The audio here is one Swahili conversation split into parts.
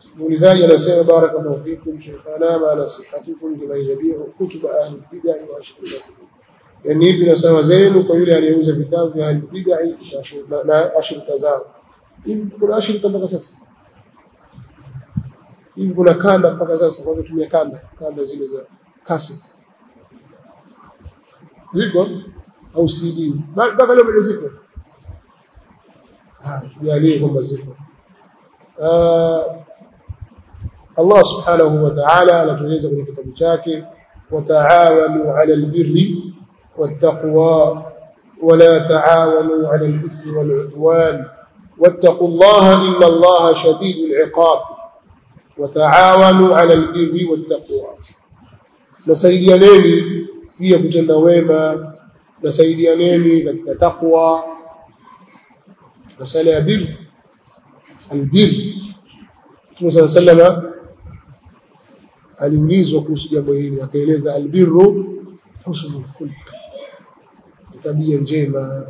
muulizaji anasema barakallahu fikum shaykhana ma nasihatukum liman yabi'u kutuba ahli bid'ah wa ashirikati yani hivi na sawa zenu kwa yule aliyeuza vitabu vya ahli bid'ah na ashirika zao hivi kuna ashirika mpaka sasa hivi kuna kanda mpaka sasa kwa kutumia kanda kanda zile za kasi ziko au CD mpaka leo bado ziko ah tujalie kwamba ziko Allah subhanahu wa ta'ala anatueleza kwenye kitabu chake wataawanu 'ala albirri wattaqwa ولا تعاونوا على الإثم والعدوان واتقوا الله إن الله شديد العقاب وتعاونوا على البر والتقوى nasaidianeni pia kutenda wema nasaidianeni katika taqwa masala ya bir albir Mtume صلى الله عليه وسلم aliulizwa kuhusu jambo hili akaeleza albirru husnul khulq tabia njema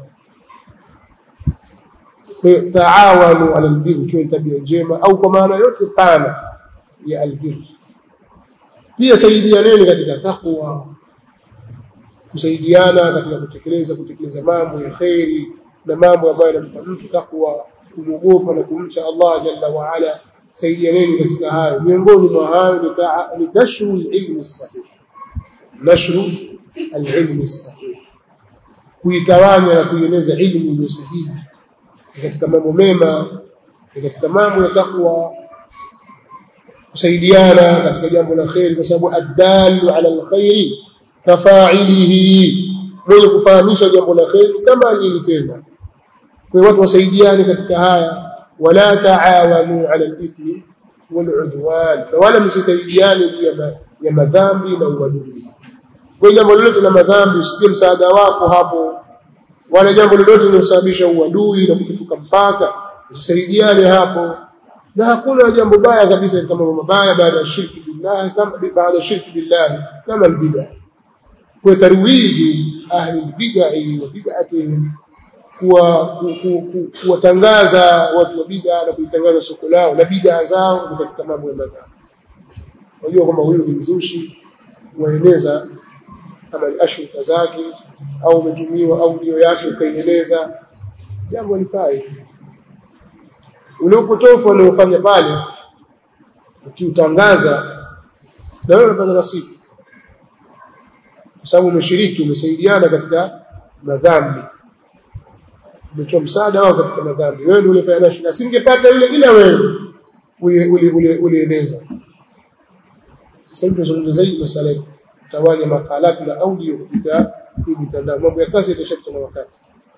taawanu ala albir ikiwa tabia njema au kwa maana yote pana ya albir pia saidianeni katika takwa kusaidiana katika kutekeleza kutekeleza mambo ya khairi na mambo ambayo yanampa mtu takwa kumwogopa na kumcha Allah jalla wa ala saidianeni katika hayo miongoni mwa hayo ni nashru alilmi sahih nashru alilmi sahih kuitawanya na kuieneza ilmu iliyo sahihi katika mambo mema katika mambo ya takwa kusaidiana katika jambo la khairi kwa sababu addalu ala alkhairi kafa'ilihi mwenye kufahamisha jambo la khairi kama alilitenda kwa watu wasaidiane katika haya wala taawanu ala alithmi waludwan wala msisaidiane juu ya madhambi na uadui kwa jambo lolote la madhambi usitie msaada wako hapo wala jambo lolote linalosababisha uadui na kukifuka mpaka usisaidiane hapo na hakuna jambo baya kabisa kama mambo mabaya baada ya shirki billahi kama baada ya shirki billahi kama albid'a kwa tarwiji ahli albid'a wa bid'atihim kuwa kuwatangaza watu wa bid'a na kuitangaza soko lao na bid'a zao ni katika mambo ya madhambi unajua kwamba huyu ni mzushi waeneza kama ashirika zake au umetumiwa audio yake ukaieleza jambo lifai ule upotofu aliofanya pale ukiutangaza na wewe unapata nasibu kwa sababu umeshiriki umesaidiana katika madhambi umetoa msaada wao katika madhambi wewe ndio ulifanya nashi na singepata yule ila wewe ulieleza sasa hivi tunazungumza zaidi masala tawanya makalati na audio kupita hii mitandao mambo ya kazi itashapita na wakati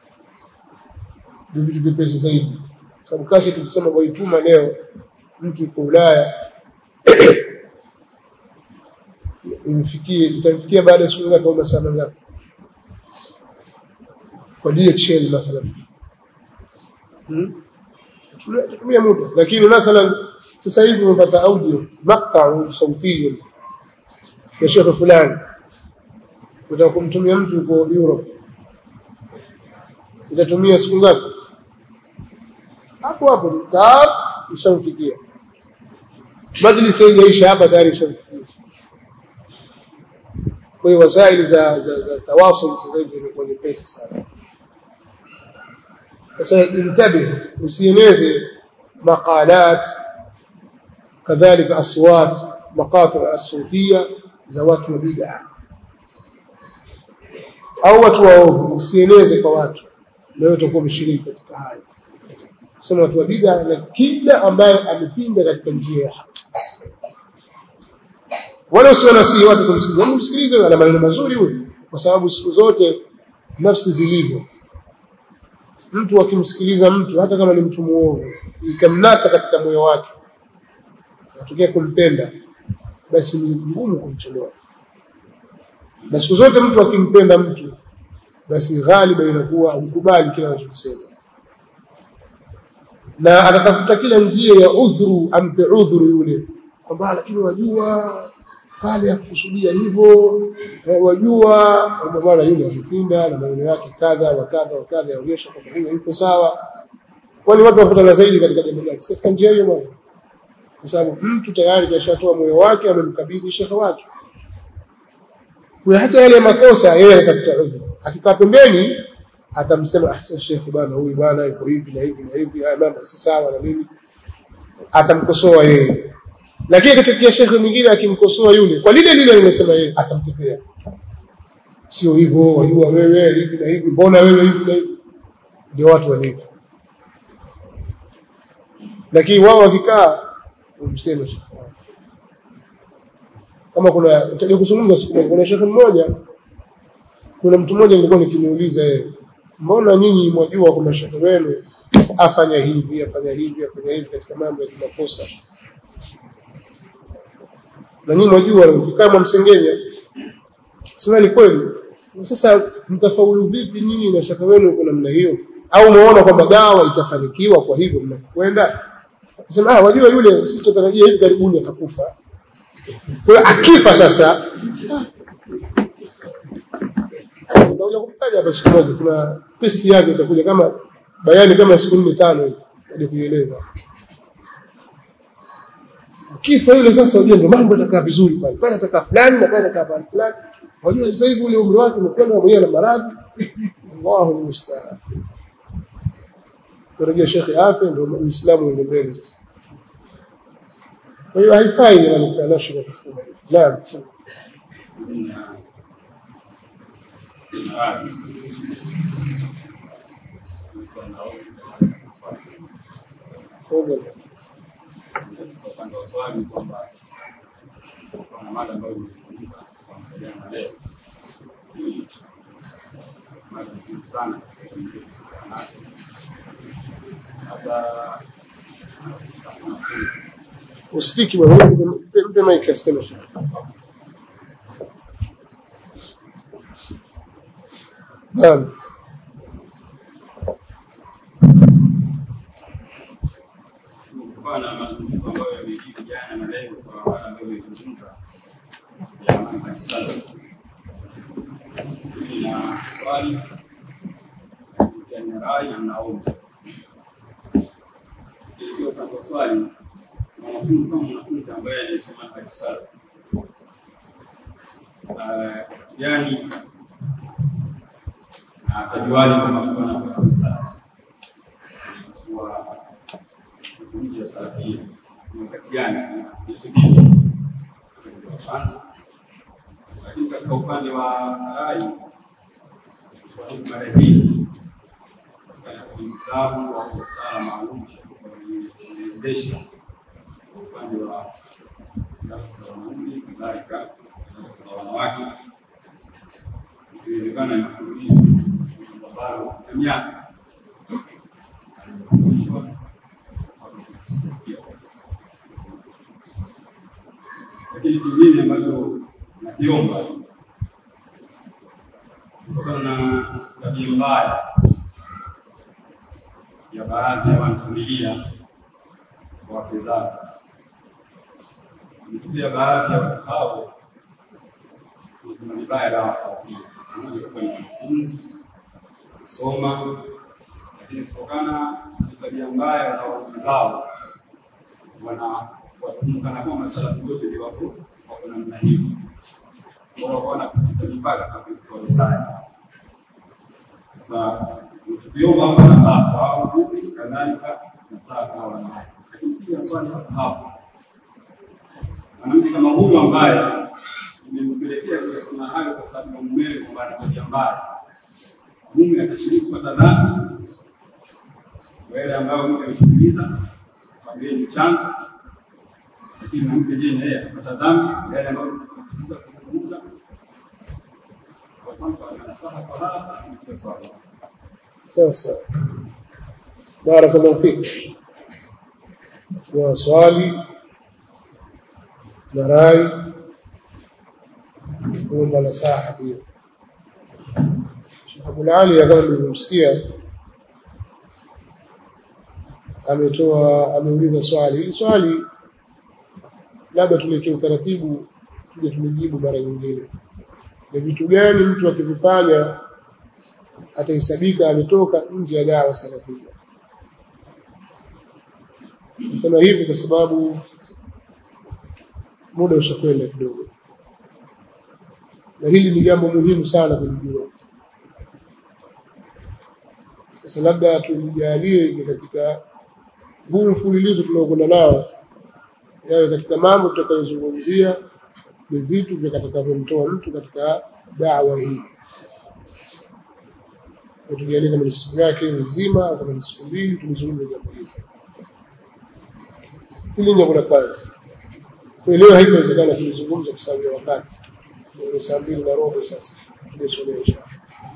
vitu vipesi zaidi sababu kazi tukisema waituma leo mtu yuko Ulaya imfikie itamfikia baada ya siku ngapi au masaa ngapi kwa DHL mathalan hmm? tutumia muda lakini mathalan sasa hivi umepata audio maqta sauti ya shekhe fulani utaka kumtumia mtu yuko Europe itatumia siku ngapi hapo hapo tab ishamfikia majlisi haijaisha hapa tayari ishamfikia kwa hiyo wasaili za za, za tawasul sasa hivi imekuwa nyepesi sana sasa intabi usieneze maqalat kadhalika aswat maqatir as-sawtiyya za watu wa bid'a au watu waovu usieneze kwa watu leo utakuwa umeshiriki katika haya kusema watu wa bid'a na kila ambaye amepinda katika njia ya haki wala usiona si watu kumsikiliza msikilize ana maneno mazuri huyu kwa sababu siku zote nafsi zilivyo mtu akimsikiliza mtu hata kama ni mtu muovu ikamnata katika moyo wake atokea kumpenda basi ni ngumu kumchelewa na siku zote mtu akimpenda mtu basi ghaliba inakuwa ukubali kile anachosema na atatafuta kila njia ya udhuru ampe udhuru yule kwamba lakini wajua pale akukusudia hivyo eh, wajua bwana yule amepinda na maneno yake kadha wa kadha wa kadha yaonyesha kwamba huyo yuko sawa kwani watu wafuatana zaidi katika jambo gani katika njia hiyo bwana kwa sababu mtu tayari kashatoa moyo wake amemkabidhi shekhe wake kwa hata yale makosa yeye anatafuta udhuru akikaa pembeni atamsema ahsan shekhe bana huyu bana yuko hivi na hivi na hivi haya mambo si sawa na nini atamkosoa yeye lakini katika shekhe mwingine akimkosoa yule kwa lile lile limesema yeye atamtetea sio hivyo wajua wewe hivi na hivi mbona wewe hivi na hivi ndio watu walivyo lakini wao wakikaa umseme shekhe kama kuna utaje kuzungumza siku moja kuna shekhe mmoja kuna mtu mmoja nilikuwa nikimuuliza yeye mbona nyinyi mwajua kwamba shekhe wenu afanya hivi afanya hivi afanya hivi katika mambo ya kimakosa na nyinyi mwajua kama msengenya sema ni kweli sasa mtafaulu vipi nyinyi na shaka wenu uko namna hiyo au umeona kwamba dawa itafanikiwa kwa hivyo mnakwenda sema ah wajua yule sisi tutarajia hivi karibuni atakufa kwa akifa sasa nitakuja kutaja hapa siku moja kuna testi yake itakuja kama bayani kama siku nne tano hivi hadi kuieleza akifa yule sasa unajua ndio mambo yatakaa vizuri pale pale atakaa fulani na pale atakaa pale fulani unajua sasa hivi ule umri wake umekwenda mwenyewe na maradhi Allahu musta'an tarajia shekhe afya ndio uislamu uende mbele sasa kwa hiyo haifai ni nashika katika naam Tafadhali. upande wa swali kwamba kuna mada ambayo imezungumza kwa msajana na leo Hii mada muhimu sana katika jamii yetu ya wanawake. labda hakuna kundi usikiki bwana mpe- mpe mic aseme shekhe naam kutokana na mazungumzo ambayo yamejiri jana na leo kwa mada ambayo imezungumza ya mambo ya kisasa. Nina swali ya nina rai na naomba ilivyo kwa swali mwanafunzi kama mwanafunzi ambaye anasoma kisasa yani atajuaje kwamba mtu anakuwa kabisa kuwa nje ya salafia ni wakati gani hizo dini kwanza lakini katika upande wa rai kwa mada hii kwenye kitabu au sala maalum kuendesha upande wa darasa la wanaume kadhalika darasa la wanawake ikionekana ni mfululizo ambalo na miaka alifundishwa sijasikia lakini kingine ambacho nakiomba kutokana na tabia mbaya ya baadhi ya wanafamilia kwa wake zao imetokea baadhi ya watu hao kusema vibaya dawa salafia pamoja kuwa ni wanafunzi kusoma lakini kutokana na tabia mbaya za waume zao wana wakumkana kwamba salafu wote ni wako wako namna hiyo wao wakaona kupita mipaka kwa risali sasa tukiomba hapa na saa kwa au kadhalika na saa kwa wanawake lakini pia swali hapa hapo mwanamke kama huyu ambaye imempelekea kuyasema hayo kwa sababu ya mumewe kwamba ana tabia mbaya mume atashiriki kupata dhambi kwa yale ambayo mke ameshughuliza sababu yeye ni chanzo lakini mwanamke je na yeye atapata dhambi kwa yale ambayo mke kuzungumza kwa kwamba anasaha kwa hala kwa sababu sawa sawa barakallahu fik wa swali na rai kuomba nasaha pia Sheikh Abdul Ali kama mlivyomsikia ametoa ameuliza swali hili swali labda tuliweke utaratibu tuje tulijibu mara nyingine ni vitu gani mtu akivifanya atahesabika ametoka nje ya dawa salafia nasema hivi kwa sababu muda ushakwenda kidogo na hili ni jambo muhimu sana kulijua sasa labda tulijalie katika huu mfululizo tunaokwenda nao yawe katika mambo tutakayozungumzia ni vitu vitakavyomtoa mtu katika dawa hii tujalie kama ni siku yake nzima au kama ni siku mbili tulizungumza jambo hili hili jambo la kwanza kwa leo haitawezekana kulizungumza kwa sababu ya wakati ni saa mbili na robo sasa tulisomea inshallah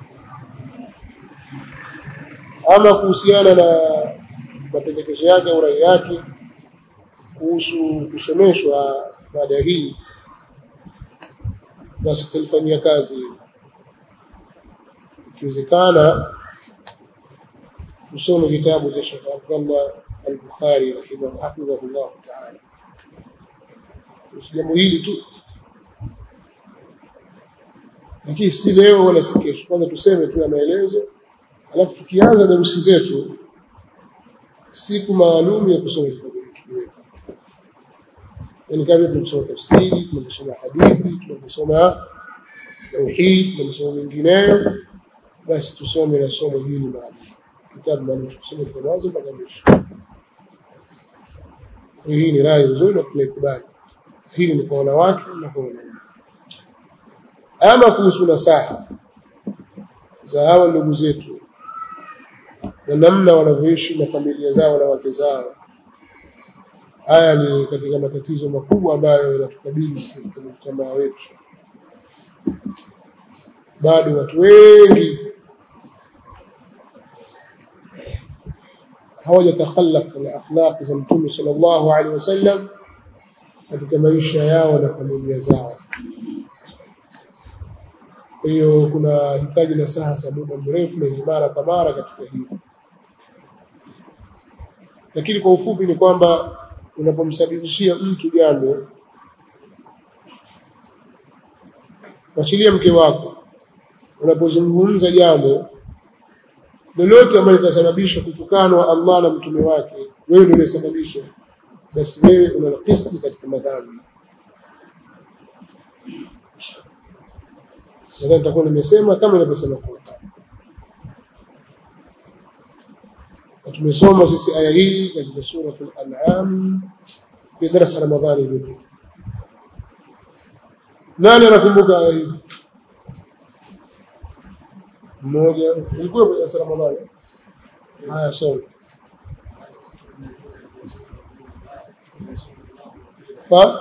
ama kuhusiana na mapendekezo yake au rai yake kuhusu kusomeshwa mada hii basi tutalifanyia kazi ikiwezekana tusome kitabu cha Sheikh Abdullah al-Bukhari rahimahu hafidhahullah ta'ala jambo hili tu lakini si leo wala si kesho kwanza tuseme tu ya maelezo alafu tukianza darusi zetu siku maalum ya kusoma kitabu hiki yani kama tunasoma tafsiri tunasoma hadithi tunasoma tauhid tunasoma mengineyo basi tusome na somo hili maalum kitabu maalum tusome kwa mwanzo mpaka mwisho hii ni rai nzuri na tunaikubali hili ni kwa wanawake na kwa wanaume ama kuhusu nasaha za hawa ndugu zetu na namna wanavyoishi na familia zao na wake zao haya ni katika matatizo makubwa ambayo yanatukabili katika mujtamaa wetu bado watu wengi hawajatakhallaq na akhlaq za mtume sallallahu alaihi wasallam katika maisha yao na familia zao kwa hiyo kuna hitaji na saha za muda mrefu na mara kwa mara katika hili lakini kwa ufupi ni kwamba unapomsababishia mtu jambo wachilia mke wako unapozungumza jambo lolote ambalo litasababisha kutukanwa Allah na mtume wake wewe ndio unasababisha basi wewe una kisti katika madhambi nadhani nitakuwa nimesema kama nilivyosema kwa tumesoma sisi aya hii katika suratul an'am في درس رمضان iliyopita nani anakumbuka aya hii mmoja ilikuwa kwenye darasa Ramadhani haya soma fa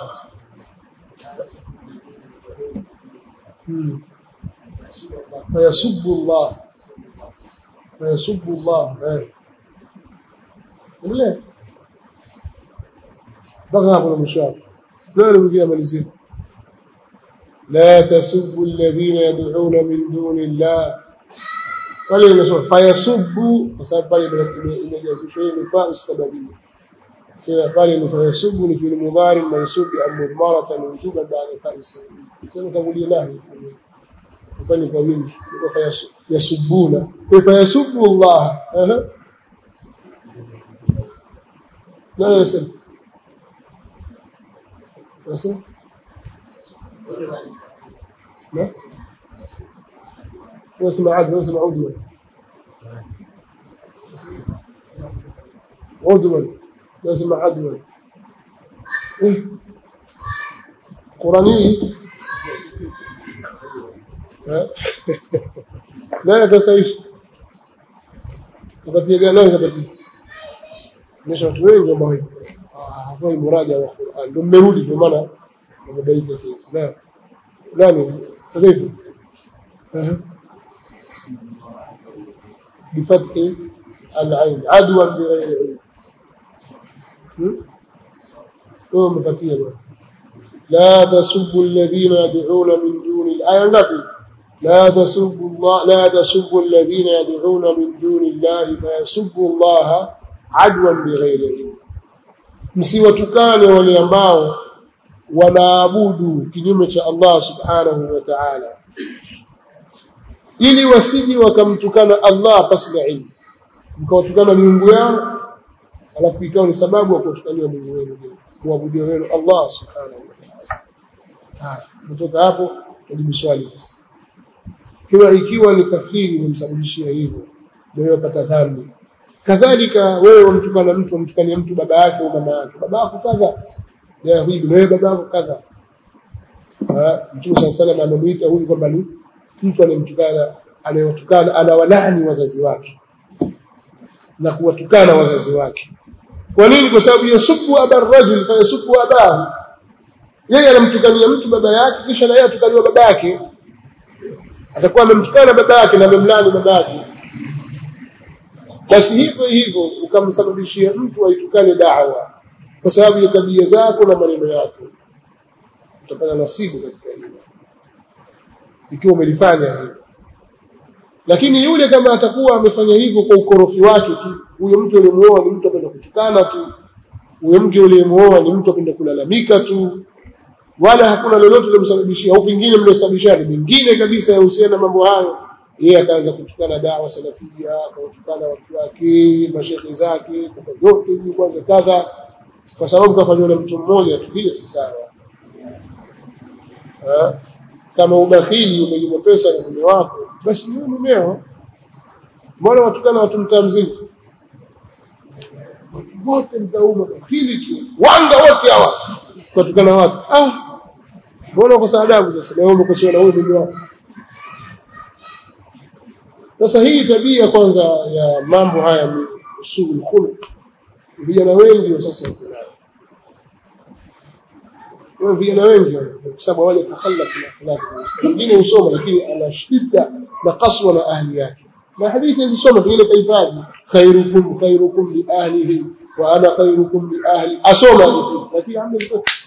فيسب الله فيسب الله لا بغى hapo na mwisho hapo leo nimekuja malizia لا تسبوا الذين يدعون من دون الله wale imesoma fayasubbu kwa sababu pale imejazishwa hii nifaa sababia kwa pale ni fayasubbu ni fi'il mudhari mansub bi amratan wujuban ba'da fa'i sababia sema tangulia nahi mfano kwa wingi kwa fayasubbuna kwa fayasubbu Allah aha لا يسب يسب لا واسمع عدل واسمع عدوا عدوا واسمع عدوا إيه قراني لا يتساويش kapatia gani kapatia nimesha watu wengi ambao hafai muraja wa Qur'an ndio mmerudi kwa maana wamebaika sasa na nani kadhifu بفتح العين عدوا بغير علم هو مفتيه لا تسبوا الذين يدعون من دون الآية ngapi لا تسبوا الله لا تسبوا الذين يدعون من دون الله فيسبوا الله عدوا بغير علم msiwatukane wale ambao wanaabudu kinyume cha Allah subhanahu wa ta'ala ili wasiji wakamtukana Allah pasi na ilmu mkawatukana miungu yao alafu ikawa ni sababu ya kuwatukania Mungu wenu kuabudia wenu Allah subhanahu wa ta'ala haya kutoka hapo tujibu swali sasa kiwa ikiwa ni kafiri umemsababishia hivyo wewe upata dhambi kadhalika wewe umtukana mtu umtukania mtu baba yake au mama yake baba yako kadha ya hivi wewe baba yako kadha Mtume صلى الله عليه amemuita huyu kwamba ni mtu anemtukana anayewatukana anawalani wazazi wake na kuwatukana wazazi wake kwa nini kwa sababu yasubu aba rajul fa yasubu abahu yeye anamtukania mtu baba yake kisha na yeye atukaniwa baba yake atakuwa amemtukana baba yake na amemlani baba yake basi hivyo hivyo ukamsababishia mtu aitukane dawa kwa sababu ya tabia zako na maneno yako utapata nasibu katika hilo ikiwa umelifanya hivyo lakini yule kama atakuwa amefanya hivyo kwa ukorofi wake tu huyo mtu aliyemuoa ni mtu apenda kutukana tu huyo mke uliyemuoa ni mtu apenda kulalamika tu wala hakuna lolote lilomsababishia au pengine mliosababishana mingine kabisa yahusiana na mambo hayo yeye akaanza kutukana dawa salafia akawatukana watu wake mashekhe zake kwa yote hivi kwanza kadha kwa sababu kafanywa na mtu mmoja tu vile si sawa kama ubakhili umenyimwa pesa na mume wako basi ni mumeo mbona watukana watu mtaa mzima watu wote mtauma bakhili tu wanga wote hawa watukana watu ah mbona uko adabu sasa leo umekosewa na huyu mume wako sasa hii tabia kwanza ya mambo haya ni usul khuluq vijana wengi wa sasa wako nayo kwa vijana wengi kwa sababu wale takhallaq na akhlaq wengine usoma lakini ana shida na kaswa na ahli yake na hadithi zisoma pengine kahifadhi khairukum khairukum li ahlihi wa ana khairukum li ahli asoma lakini hamna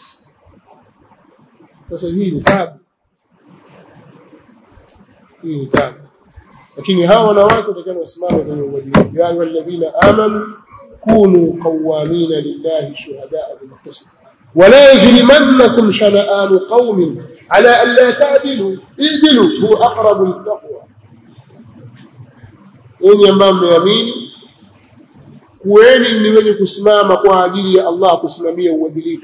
sasa hii ni tabu hii ni tabu lakini hawa wanawake watakiwa wasimame kwenye uadilifu ya ayyuha alladhina amanu kunu qawamina lillahi shuhadaa bil qist ولا يجرمنكم شنآن قوم على ألا تعدلوا اعدلوا هو أقرب للتقوى enyi ambao mmeamini kuweni ni wenye kusimama kwa ajili ya Allah kusimamia uadilifu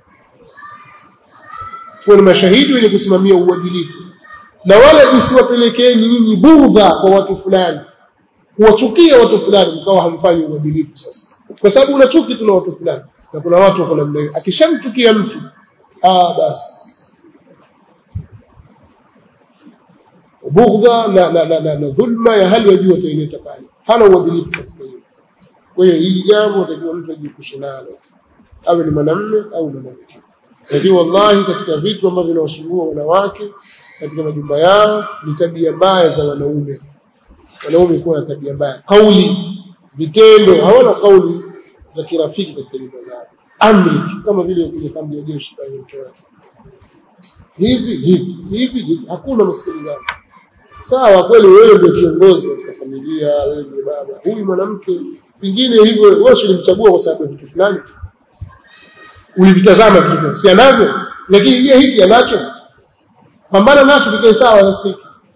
kuweni mashahidi wenye kusimamia uadilifu na wala isiwapelekeeni nyinyi budha kwa watu fulani kuwachukia watu fulani mkawa hamfanyi uadilifu sasa kwa sababu una chuki tu na watu fulani na kuna watu wako namna hiyo akishamchukia mtu ah basi bughdha na, na, na, na, na dhulma ya hali ya juu ataileta pale hana uadilifu katika hiyo kwa hiyo hili jambo atakiwa mtu ajiepushe nalo awe ni mwanamume au mwanamke lakini wallahi katika vitu ambavyo vinawasumbua wanawake katika majumba yao ni tabia mbaya za wanaume wanaume kuwa na tabia mbaya kauli vitendo hawana kauli za kirafiki katika nyumba zao amri kama vile kwenye kambi ya jeshi pale mtoa hivi hivi hivi hivi hakuna msikilizano sawa kweli wewe ndio kiongozi katika familia wewe ndio baba huyu mwanamke pengine hivyo wewe ulimchagua kwa sababu ya kitu fulani ulivitazama vitu fulani si anavyo lakini yeye hiki anacho pambana nacho kikae sawa nasikiki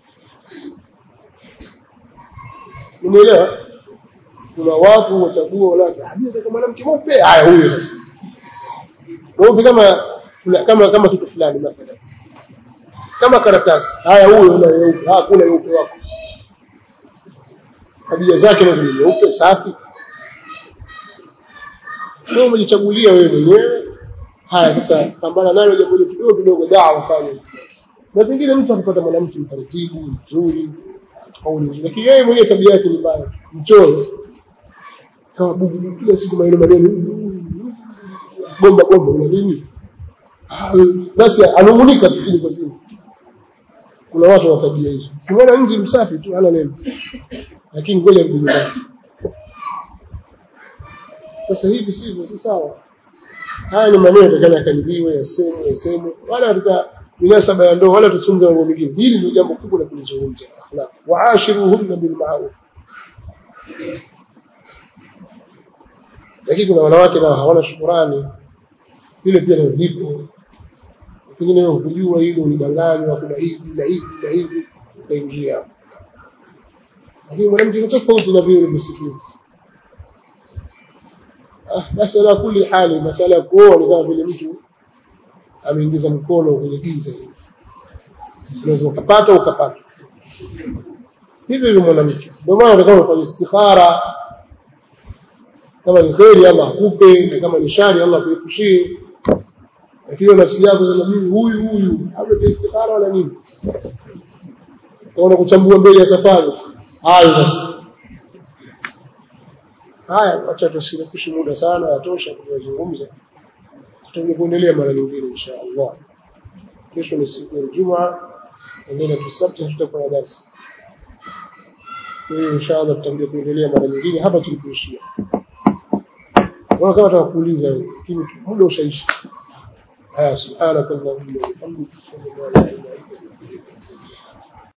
umeelewa kuna watu wachagua wala nataka mwanamke mweupe haya huyo sasa mweupe kama kama kama kitu fulani mathalan kama karatasi haya huyo una weupe ah kuna weupe wako tabia zake na ni weupe safi wewe umejichagulia wewe mwenyewe haya sasa pambana nayo jambo hilo kidogo kidogo dawa fanye na pengine mtu akipata mwanamke mtaratibu mzuri kauli nzuri lakini yeye mwenyewe tabia yake ni mbaya mchoyo kama bubu kila siku maneno maneno gomba gomba una nini basi anungunika tu chini kwa chini kuna watu wa tabia hizo unaona nje msafi tu hana neno lakini ngoja rudi nyumbani sasa hivi sivyo si sawa haya ni maneno yatakana yakalibiwe yasemwe yasemwe wala katika minasaba ya ndoa wala tusunze mambo mengine hili ndio jambo kubwa la kulizungumza akhlaq waashiruhunna bil ma'ruf lakini kuna wanawake nao hawana shukurani vile pia ndio lipo pengine wewe hukujua hilo ulidanganywa kuna hivi na hivi na hivi utaingia lakini mwanamke ni tofauti na vile ulivyosikia ah basi ala kuli hali masala ya kuoa ni kama vile mtu ameingiza mkono kwenye giza hili unaweza ukapata ukapata hivyo hivyo mwanamke ndio maana utakuwa unafanya istikhara kama ni kheri Allah akupe na kama ni shari Allah akuepushie lakini nafsi yako sema mimi huyu huyu hamna istikhara wala nini utaona kuchambua mbele ya safari hayo basi haya acha tusirefushi muda sana yatosha kuzungumza tutakuja kuendelea mara nyingine insha Allah kesho ni siku ya Ijumaa ndio tusabti tutakuwa na darasa kwa hiyo insha Allah tutakuja kuendelea mara nyingine hapa tulipoishia Wala kama tutakuuliza lakini muda ushaisha haya subhanakallahumma wa bihamdika